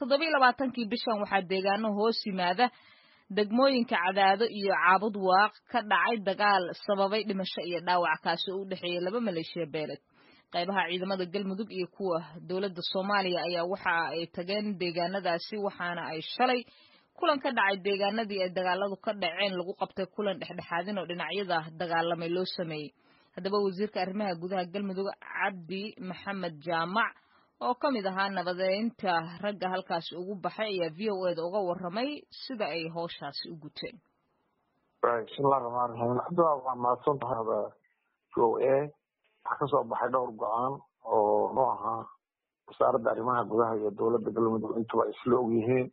toddobiiyo labaatankii bishan waxaa deegaano hoos yimaada degmooyinka cadaado iyo caabud waaq ka dhacay dagaal sababay dhimasho iyo dhaawac kaasi oo u dhexeeyay laba maleeshiya beeled qaybaha ciidamada galmudug iyo kuwa dowladda soomaaliya ayaa waxa ay tageen deegaanadaasi waxaana ay shalay kulan ka dhacay deegaanadii ay dagaaladu ka dhaceen lagu qabtay kulan dhexdhexaadin oo dhinacyada dagaalamay loo sameeyey haddaba wasiirka arrimaha gudaha galmudug cabdi maxamed jaamac oo ka mid ahaa nabadeynta ragga halkaasi ugu baxay ayaa v o eda uga warramay sida ay howshaasi u guteen bismillahi raxmaan raxiim cabdi waa mahadsan tahay v o a waxaa kasoo baxay dhowr go-aan oo nu ahaa wasaaradda arrimaha gudaha iyo dowladda galmudug intuba isla og yihiin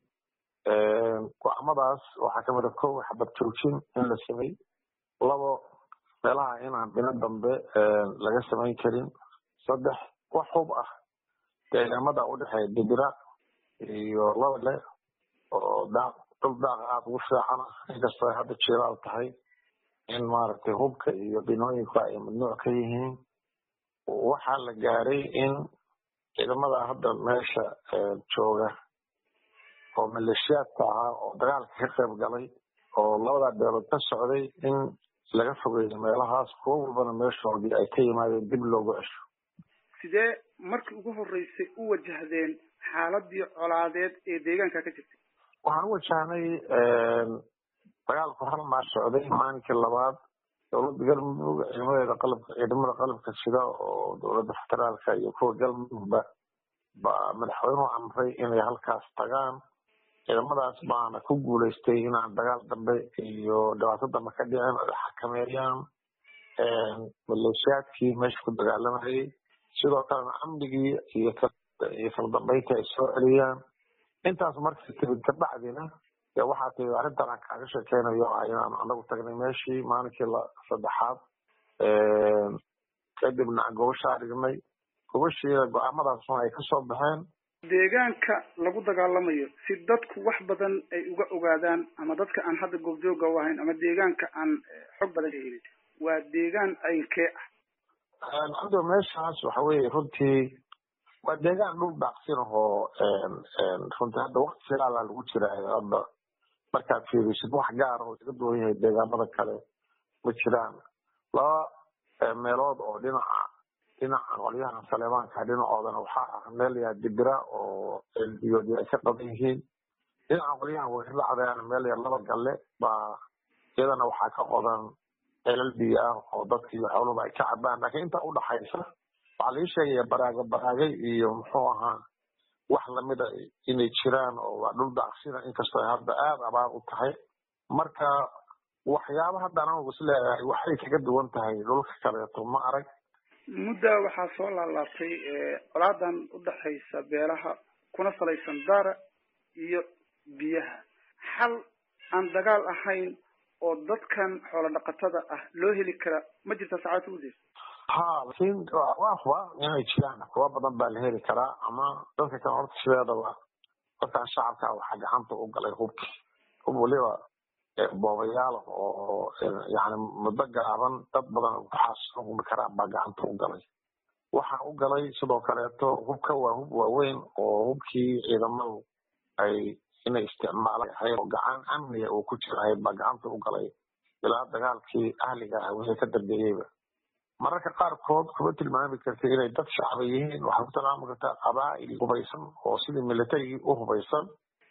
go-aamadaas waxaa kamid a kow xabad joojin in la samey labo meelaha inaan dhino dambe laga samayn karin saddex wax hub ah deegaamada udhexeeya dibira iyo labale oo daaq dhul daaqa aada ugu fiican ah inkastoo ay hadda jilaal tahay in maaragtay hubka iyo dhinooyinku ay mamnuuc ka yihiin waxaa la gaaray in ciidamada hadda meesha jooga oo maleeshiyaadka ahaa oo dagaalka ka qayb galay oo labadaa beelood ka socday in laga fogeeyo meelahaas kuwo walbana meeshoodii ay ka yimaadeen dib loogu cesho sidee markii ugu horeysay u wajahdeen xaaladii colaadeed ee deegaanka ka jirtay waxaan u wajahnay dagaalku hal maar socday maalinkii labaad dowladda galmudug ciidamadeeda qalabka ciidamada qalabka sida oo dowladda federaalka iyo kuwa galmudugba baa madaxweynuhu amray inay halkaas tagaan ciidamadaas baana ku guuleystay inaan dagaal dambe iyo dhibaato dambe ka dhicin ay xakameeyaan maleeshiyaadkii meesha ku dagaalamayay sidoo kalena amnigii iyo iyo kala dambeyntii ay soo celiyaan intaas markii timid kabacdina dee waxaa timid arrintan aan kaaga sheekeynayo ah inaan anagu tagnay meeshii maalinkii la saddexaad kadibna aan gobashaa dhignay gobashiida go-aamadaasna ay kasoo baxeen deegaanka lagu dagaalamayo si dadku wax badan ay uga ogaadaan ama dadka aan hadda goobjooga u ahayn ama deegaanka aan xog badan ka helin waa deegaan aynkee ah hadda meeshaas waxa weye runtii waa deegaan dhul daaqsin ahoo runtii hadda wakti filaala lagu jiraayo hadda markaad fiirisid wax gaar oo iga duwan yahay deegaamada kale ma jiraan laba meelood oo dhinaca dhinaca qolyahan saleebaanka dhinacoodana waxaa ah meel yaa dibira oo elbiyoodi ay ka qaban yihiin dhinaca qolyahan weerlacdaana meel yaa laba galle baa iyadana waxaa ka qodan celal biyo ah oo dadka iyo xooluba ay ka cabaan laakiin intaa udhaxaysa waxaa laga sheegaya baraaga baraagay iyo muxuu ahaa wax lamida inay jiraan oo waa dhul daaqsina inkastoo ay hadda aada abaar u tahay marka waxyaaba hadda anagu isleeyahay waxay kaga duwan tahay dhulka kaleeto ma arag mudda waxaa soo laalaabtay colaadan udhexaysa beelaha kuna salaysan daara iyo biyaha xal aan dagaal ahayn oo dadkan xoolo dhaqatada ah loo heli kara ma jirta saacadta udeer ha laakiin waa huba inay jiraan kuwa badan baa la heli karaa ama dadka kale horta sideedaba dadkan shacabka waxaa gacanta u galay hubki hub waliba boobayaal oo yani muddo gaaban dad badan waxaas humi karaa baa gacanta u galay waxaa u galay sidoo kaleeto hubka waa hub waaweyn oo hubkii ciidamadu ay inay isticmaalaan ahayd oo gacan amniga uu ku jira ahayd baa gacanta u galay ilaa dagaalkii ahliga ah wixii ka dambeeyeyba mararka qaarkood kuma tilmaami karta inay dad shacba yihiin waxaa ku tilmaami kartaa qabaa'il hubaysan oo sidii militarigii u hubaysan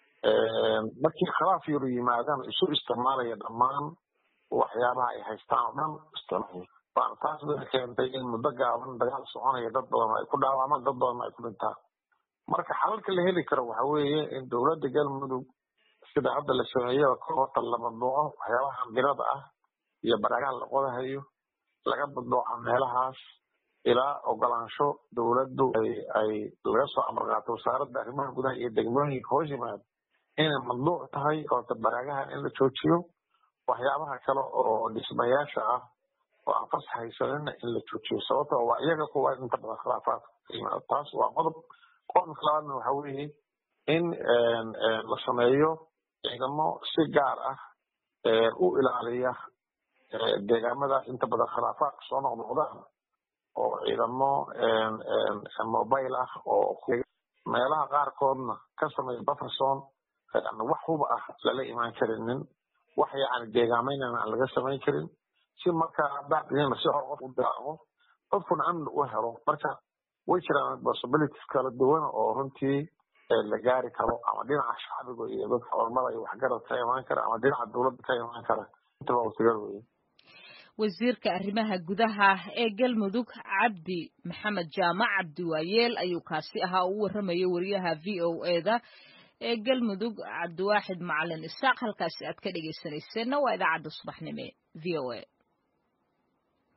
markii khilaaf yaru yimaadaan isu isticmaalaya dhammaan waxyaabaha ay haystaan oo dhan isticmaal taas bay keentay in muddo gaaban dagaal soconaya dad badan ay ku dhaawacmaan dad badan ay ku dhintaan marka xalalka la heli karo waxa weeye in dowladda galmudug sida hadda la sameeyo ka horta la mamnuuco waxyaabaha birada ah iyo baraagaha la qodahayo laga mamnuuca meelahaas ilaa ogolaansho dowladdu ay ay laga soo amar qaato wasaaradda arrimaha gudaha iyo degmooyinka hoos yimaado inay mamnuuc tahay horta baraagahan in la joojiyo waxyaabaha kale oo dhismayaasha ah oo aan fas haysanina in la joojiyo sababto waa iyaga kuwa inta badan khilaafaadka yimaado taas waa qodob qodobka labaadna waxa weeye in la sameeyo ciidamo si gaar ah u ilaaliya deegaamada inta badan khilaafaadka soo noqnoqdaan oo ciidamo mobile ah oo meelaha qaarkoodna ka sameeya bufferson wax huba ah lala imaan karinin wax yani deegaameynana aan laga samayn karin si markaa bacdiina si hor qof u daaqo qofkuna amni u helo marka way jiraan possibilities kala duwan oo runtii la gaari karo ama dhinaca shacbiga iyo dadka culamada iyo waxgarad ka imaan kara ama dhinaca dowladda ka imaan kara intaba wasigal weye wasiirka arrimaha gudaha ee galmudug cabdi maxamed jaamac cabdi waayeel ayuu kaasi ahaa oo u warramayay wariyaha v o eda ee galmudug cabdiwaaxid macalin isaaq halkaasi aad ka dhegaysanayseena waa idaacadda subaxnimo v o a